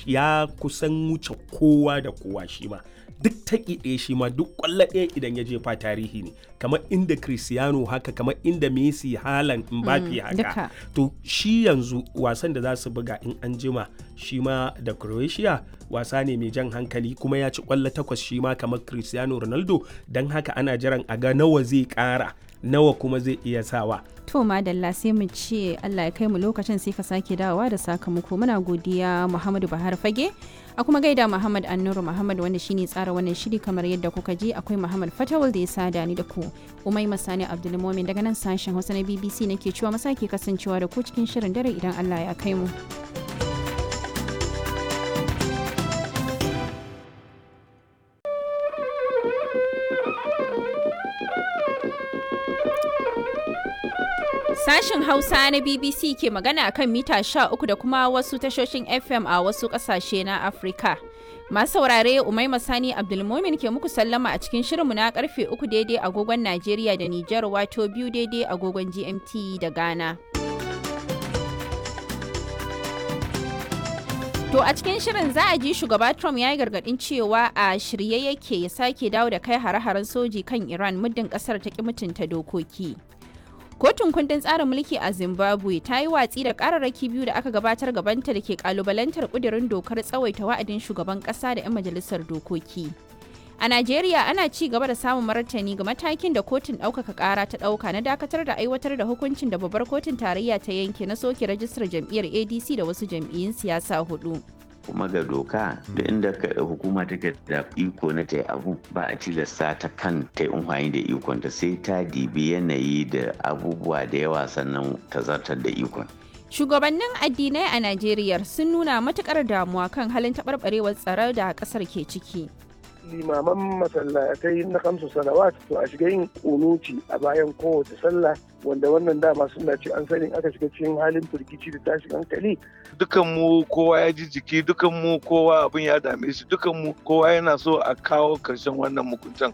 ya kusan wuce kowa da kowa shi ma duk taƙi ɗaya shi ma duk ƙwallo ɗaya idan ya jefa tarihi ne kamar inda Cristiano haka kamar inda Messi Haaland Mbappe haka duka. to shi yanzu wasan da za su buga in an jima shi ma da Croatia wasa ne mai jan hankali kuma ya ci ƙwallo takwas shi ma kamar Cristiano Ronaldo don haka ana jiran a ga nawa zai ƙara nawa kuma zai iya sawa To madalla sai mu ce Allah ya kai mu lokacin sai ka sake dawowa da sakamako muna godiya Muhammadu Bahar Fage a kuma gaida Muhammad Annuru Muhammad wanda shine tsara wannan shiri kamar yadda kuka ji akwai Muhammad Fatawul da ya sada ni da ku Umai Masani Abdulmumin daga nan sashen Hausa na BBC nake cewa masake kasancewa da ku cikin shirin dare idan Allah ya kai mu. Sashen Hausa na BBC ke magana akan mita 13 da kuma wasu tashoshin FM a wasu ƙasashe na Afirka. Masu saurare Umaima Sani Abdulmumin ke muku sallama a cikin shirinmu na karfe 3 daidai agogon Najeriya da Nijar wato biyu daidai agogon GMT da Ghana. To a cikin shirin za a ji shugaba Trump ya yi gargadin cewa a shirye yake ya sake dawo da kai hare-haren soji kan Iran muddin kasar ta ki mutunta dokoki. Kotun kundin tsarin mulki a Zimbabwe ta yi watsi da kararraki biyu da aka gabatar gabanta da ke kalubalantar kudirin dokar tsawaita wa'adin shugaban kasa da 'yan majalisar dokoki. A Najeriya ana ci gaba da samun martani ga matakin da kotun ɗaukaka ƙara ta ɗauka na dakatar da aiwatar da hukuncin da babbar kotun tarayya ta yanke na soke rajistar jam'iyyar ADC da wasu jam'iyyun siyasa hudu. kuma ga doka da inda hukuma take da iko na ta abu ba a tilasta ta kan ta yi amfani da ikon ta sai ta dibi yanayi da abubuwa da yawa sannan ta zartar da ikon Shugabannin addinai a Najeriya sun nuna matukar damuwa kan halin taɓarɓarewar tsaro da ƙasar ke ciki. limaman masallatai na kamsu salawat to a shiga yin kunuci a bayan kowace sallah wanda wannan dama suna ce an sani aka shiga cikin halin firgici da tashin hankali dukan mu kowa ya ji jiki dukan mu kowa abin ya dame shi dukan mu kowa yana so a kawo karshen wannan mukuntan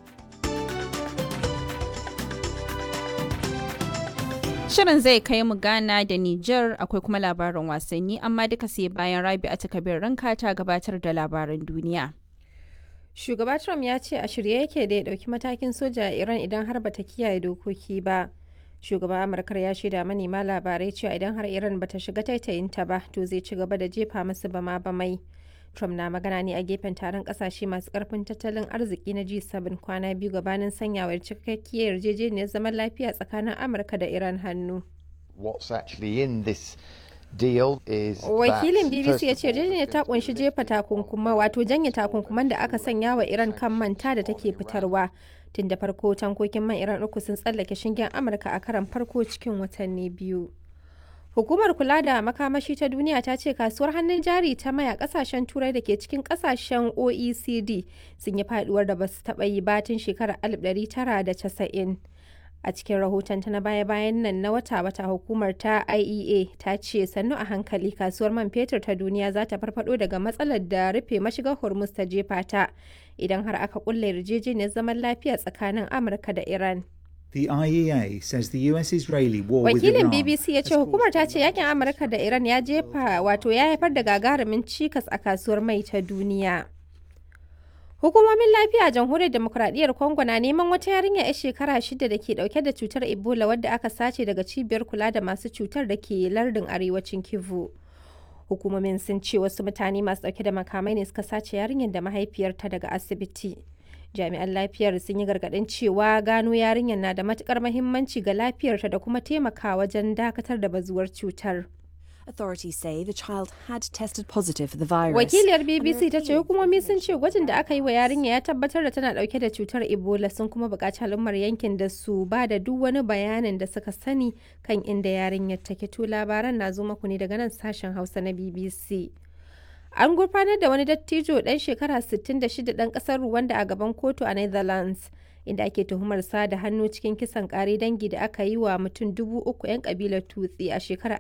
Shirin zai kai mu Ghana da Nijar akwai kuma labarin wasanni amma duka sai bayan Rabi'a ta kabir ranka ta gabatar da labaran duniya. Shugaba Trump ya ce a shirye yake da ya ɗauki matakin soja a Iran idan har bata kiyaye dokoki ba. Shugaban Amurkar ya shaida manema labarai cewa idan har Iran bata shiga taitayinta ba to zai ci gaba da jefa masu bama bamai. Trump na magana ne a gefen taron kasashe masu karfin tattalin arziki na G7 kwana biyu gabanin sanyawar cikakkiyar yarjejeniyar zaman lafiya tsakanin Amurka da Iran hannu. What's actually in this deal is Wakilin BBC ya ce yarjejeniyar ta kunshi jefa takunkuma wato janye takunkuman da aka sanya wa Iran kan manta da take fitarwa. Tun da farko tankokin man Iran uku sun tsallake shingen Amurka a karan farko cikin watanni biyu. Hukumar kula da makamashi ta duniya ta ce kasuwar hannun jari ta maya kasashen turai da ke cikin kasashen OECD sun yi faduwar da basu taɓa yi batun shekarar 1990. A cikin rahoton ta na baya-bayan nan na wata-wata hukumar ta IEA ta ce sannu a hankali kasuwar man fetur ta duniya za ta farfado daga matsalar da rufe mashigar Hormuz ta jefa ta idan har aka kulle yarjejeniyar zaman lafiya tsakanin Amurka da Iran. The IEA says the US-Israeli war with Wakilin Iran BBC ya ce hukumar ta ce yakin Amurka da Iran ya jefa wato ya haifar da gagarumin cikas a kasuwar mai ta duniya. Hukumomin lafiya a jamhuriyar demokuraɗiyyar Congo na neman wata yarinya 'yar shekara shida da ke ɗauke da cutar Ebola wadda aka sace daga cibiyar kula da masu cutar da ke lardin arewacin Kivu. Hukumomin sun ce wasu mutane masu ɗauke da makamai ne suka sace yarinyar da mahaifiyarta daga asibiti. Jami'an lafiyar sun yi gargaɗin cewa gano yarinyar na da matukar mahimmanci ga lafiyarta da kuma taimaka wajen dakatar da bazuwar cutar. Authorities say the child had tested positive for the virus. Wakiliyar BBC ta ce hukumomi sun ce gwajin da aka yi wa yarinya ya tabbatar da tana dauke da cutar Ebola sun kuma buƙaci al'ummar yankin da su ba da duk wani bayanin da suka sani kan inda yarinyar take to labaran na zo maku ne daga nan sashen Hausa na BBC. An gurfanar da wani dattijo ɗan shekara 66 ɗan ƙasar Rwanda a gaban kotu a Netherlands. inda ake tuhumar sa da hannu cikin kisan kare dangi da aka yi wa mutum dubu uku 'yan kabilar tutsi a shekarar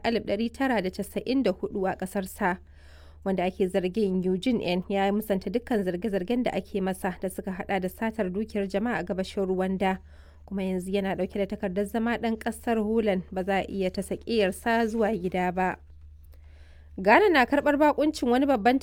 1994 a kasar sa wanda ake zargin eugene n ya musanta dukkan zarge-zargen da ake masa da suka hada da satar dukiyar jama'a a gabashin rwanda kuma yanzu yana dauke da takardar zama dan kasar holland ba za a iya ta sakiyarsa zuwa gida ba ghana na karbar bakuncin wani babban